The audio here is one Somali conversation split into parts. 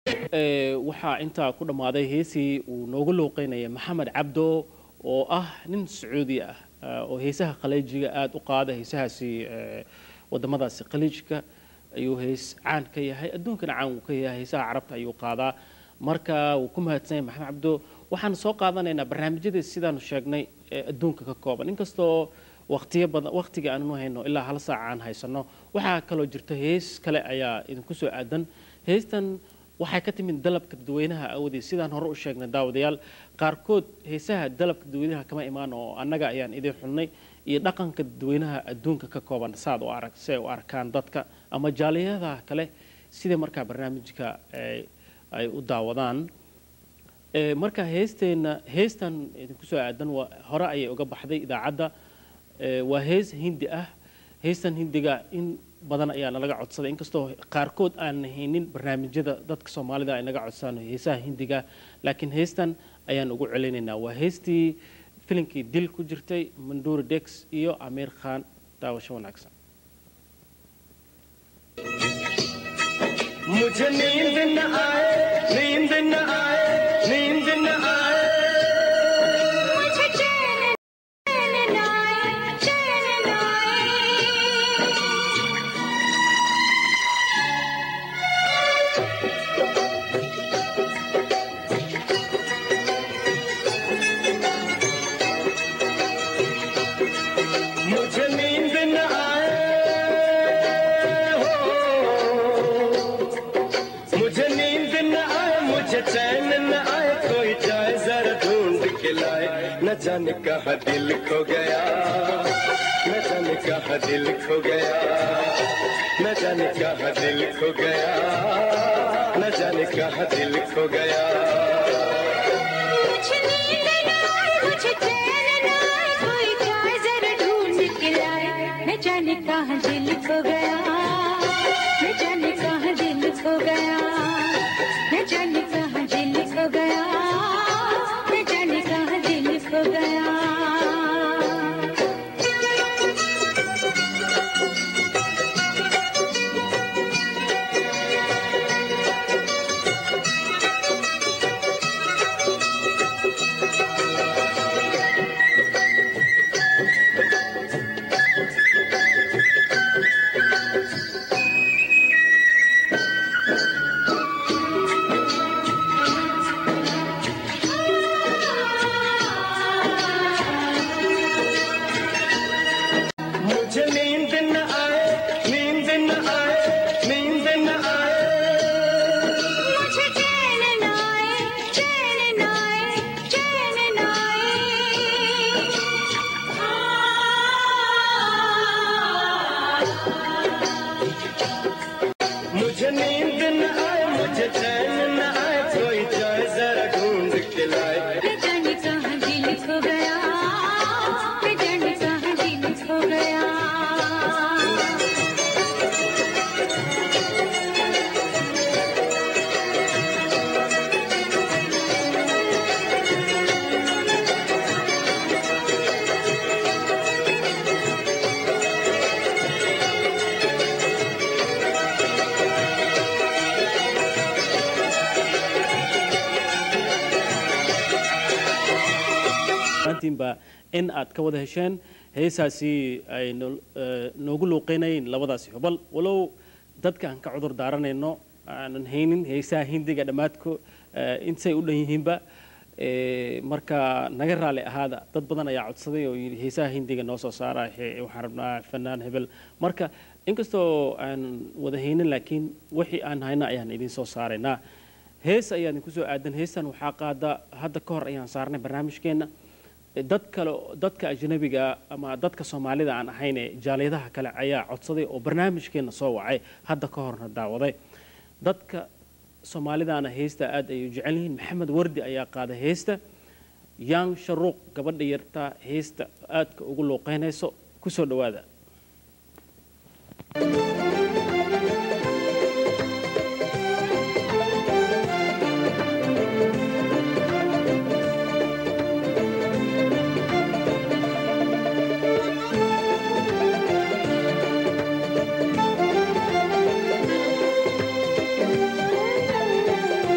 waxaa intaa ku dhammaaday heesii uu noogu luuqeynaya maxamed cabdo oo ah nin sacuudi ah oo heesaha khaleejiga aada u qaada heesahaasi wadamadaasi khaliijka ayuu hees caan ka yahay adduunkana caan uu ka yahay heesaha carabta ayuu qaadaa marka wuu ku mahadsan yahay maxamed cabdo waxaan soo qaadanaynaa barnaamijyadii sidaanu sheegnay ee adduunka ka kooban inkastoo waqtiyo badan waqtiga aanu hayno ilaa hal saaca aan haysano waxaa kaloo jirta hees kale ayaa idinku soo aadan heestan waxay ka timid dalabka dadweynaha awoodeed sidaan hore u sheegnay daawadayaal qaarkood heesaha dalabka dadweynaha kama imaan oo annaga ayaan idin xulnay iyo dhaqanka dadweynaha adduunka ka kooban saad u arag si ay u arkaan dadka ama jaaliyadaha kale sida markaa barnaamijka ay u daawadaan marka heesteenna heestan idinku soo aadan waa hore ayay uga baxday idaacadda waa hees hindi ah heestan hindiga in badan ayaa nalaga codsaday inkastoo qaarkood aan haynin barnaamijyada dadka soomaalida ay naga codsadaan heesaha hindiga laakiin heestan ayaan ugu celinaynaa waa heestii filinkii dil ku jirtay manduri dex iyo amiir khan daawasho wanaagsan मुझे नींद न आए नींद न आए नींद न आए मुझे चैन चैन न आए चैन न आए मुझे नींद न आए हो मुझे नींद न आए मुझे चैन न आए कोई जाए जरा ढूंढ के लाए न जाने कहा दिल खो गया न जाने कहा दिल खो गया न जाने कहा दिल खो गया न जाने कहा दिल खो गया मुझे नींद न आए मुझे चैन न आए कोई जाए जरा ढूंढ के लाए न जाने कहाँ दिल खो गया न जाने कहाँ दिल खो गया न जाने कहाँ दिल खो गया न जाने कहाँ दिल खो गया मुझे नींद न आए नींद न आए नींद न आए मुझे चैन न आए चैन न आए चैन न आए मुझे नींद न आए मुझे चैन न आए कोई जाए जरा ढूंढ के लाए न जाने कहाँ दिल खो गया न जाने कहाँ दिल खो गया maantiinba in aad ka wada hesheen heesaasi ay noo- eh, noogu luuqeynayeen labadaasi xubal walow dadka aan ka cudur daaranayno aanan haynin heesaha hindiga dhammaadko eh, intay u dhan yihiinba Eh, marka naga raali ahaada dad badan ayaa codsaday oo yidhi heesaha hindiga noo soo saara he- waxaan rabnaa fanaan hebel marka inkastoo aan wada haynin laakiin wixii aan hayna ayaan idin soo saaraynaa hees ayaa idinku soo aadan heestan waxaa qaada hadda ka hor ayaan saarnay barnaamijkeenna dad kale dadka ajnabiga ama dadka soomaalida aan ahayn ee jaaliyadaha kale ayaa codsaday oo barnaamijkeenna soo wacay hadda ka horna daawaday dadka soomaalidaana heesta aad ay u jecel yihiin maxamed wardi ayaa qaada heesta yang sharuuq gabadha yarta heesta aadka ugu luuqeynayso kusoo dhawaada मुझे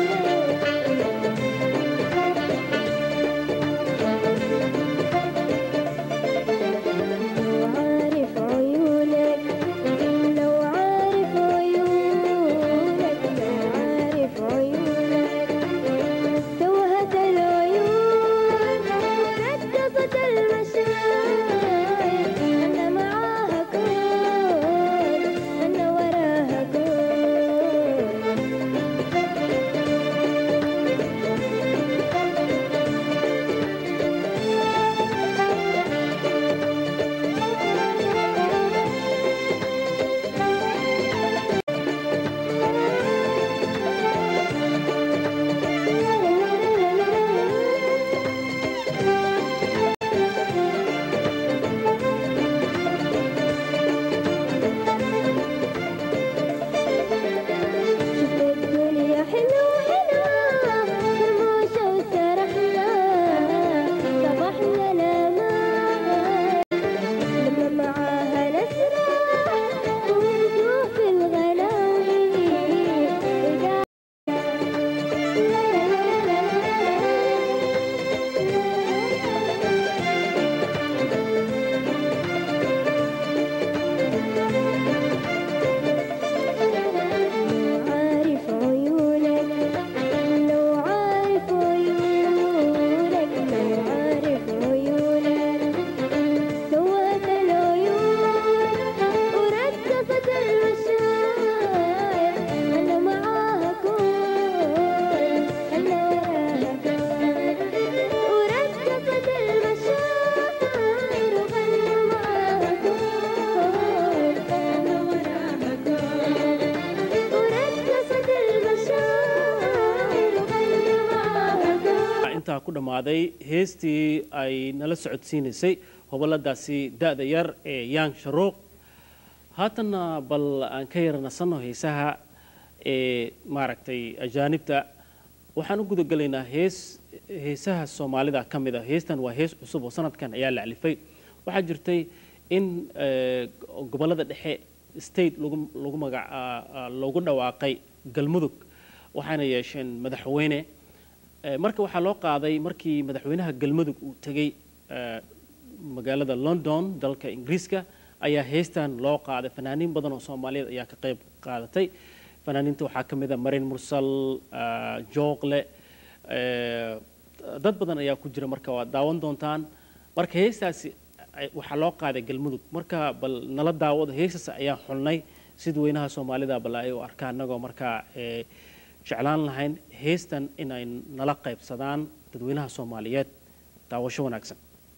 intaa ku dhammaaday heestii ay nala socodsiinaysay hoboladaasi da-da yar ee yang sharuuq haatanna bal aan ka yara nasanno heesaha ee maaragtay ajaanibta waxaan u gudagelaynaa hees heesaha soomaalida ka mid a heestan waa hees cusub oo sanadkan ayaa la alifay waxaa jirtay in eh, gobollada dhexe state lagu lagu magac ah, ah, loogu dhawaaqay galmudug waxaana yeesheen madaxweyne Eh, marka waxaa loo qaaday markii madaxweynaha galmudug uu tegey eh, magaalada london dalka ingiriiska ayaa heestan loo qaaday fanaaniin badan oo soomaaliyeed ayaa ka qayb qaadatay fanaaniinta waxaa ka mid a marin mursal ah, jooqle eh, dad badan ayaa ku jira marka waad daawan doontaan marka heestaasi ay- waxaa loo qaaday galmudug marka bal nala daawado heestaas ayaan xulnay sidweynaha soomaalida bal ay u arkaan annagoo markaa eh, jeclaan lahayn heestan inay nala qaybsadaan dadweynaha soomaaliyeed daawasho wanaagsan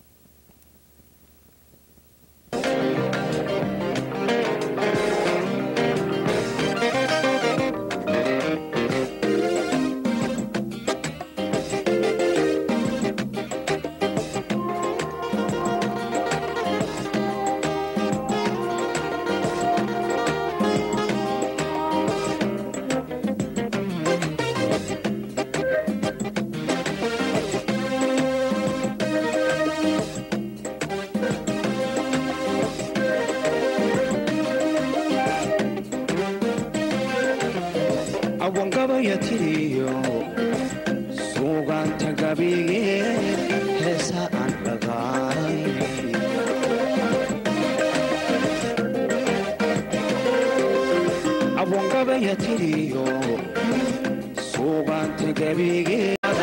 awangabaya tiriyo suugaanta gabige heesa aan dhagaaray awangabaya tiriyo suugaanta gabige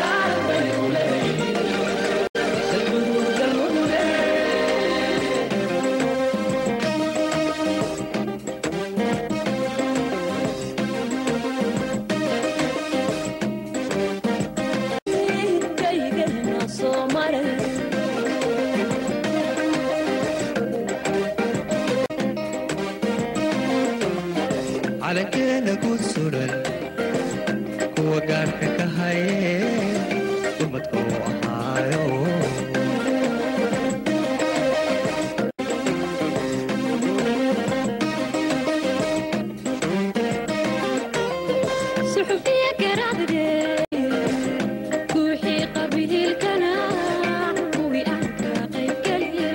calankeena guud suran kuwa gaarka ka haye dumadka u ahaayo suxufiya garaadde guuxii qabiilkana kuwii aan ka qaybgeliyey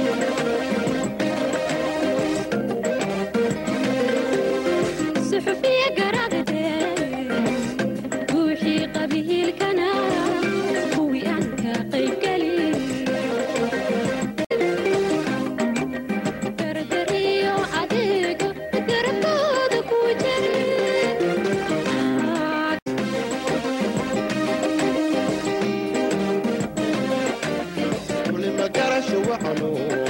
suxufiya garaadde guuxii qabiilkana kuwii aan ka qaybgeliyey dardar iyo adeego garabkooda ku jiray kulima garasho waxanu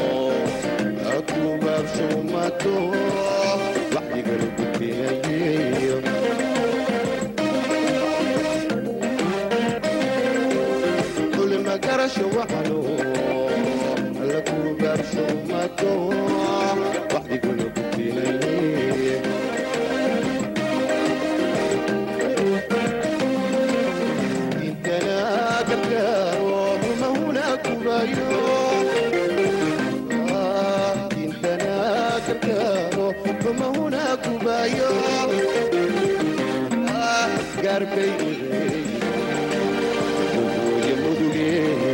akubaabshumato waxyigala gudbinayeyo kulima garasho waxanu lakubaabshumato waxyigala gudbinaye intana gargaaro rumahuna kubayo intana gargaaro rumahuna kubayo garbay ugoye muduge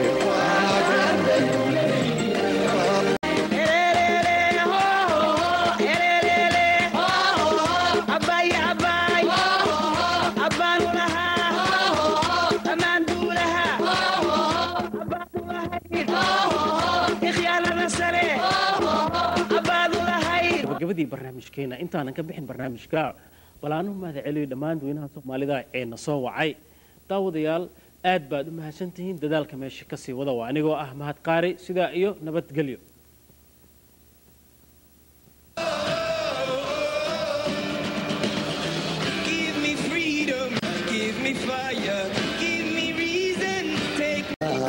gabagabadii barnaamijkeena intaanan ka bixin barnaamijka bal aanu mahad celiyo dhammaan dadweynaha soomaalida ee na soo wacay daawadayaal aad baad u mahadsantihiin dadaalka meesha kasii wada waa anigoo ah mahad qaari sidaa iyo nabadgelyo Give me freedom, give me fire, give me reason, take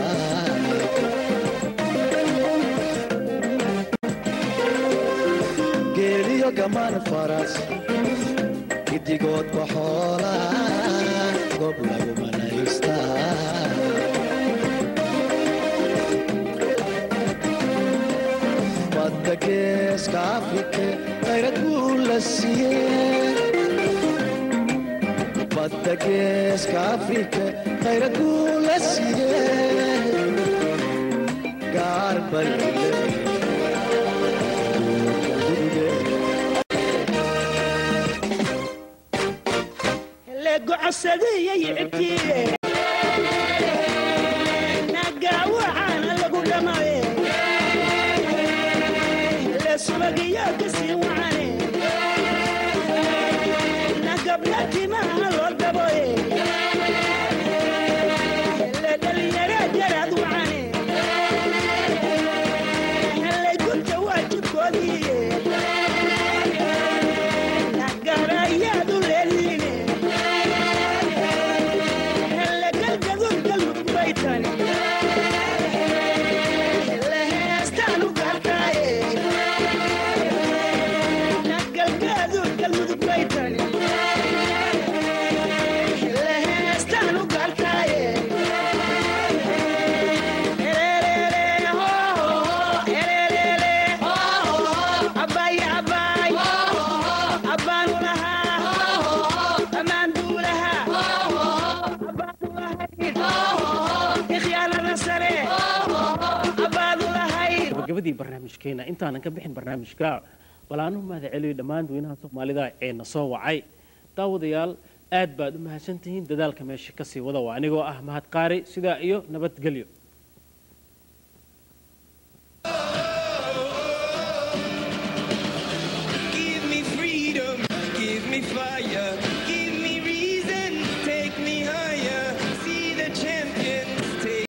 geeliyo gamaan faras gidigoodba xoola goob lagu manaystaa geeska afrika qayrad buu la siiyey badda geeska afrika qayrad buu la siiyey gaar bal gabagabadii barnaamijkeena intaanan ka bixin barnaamijka balaanu mahad celiyo dhammaan dadweynaha soomaalida ee na soo wacay daawadayaal aad baad u mahadsantihiin dadaalka meesha kasii wada waa anigoo ah mahad qaari sidaa iyo nabadgelyo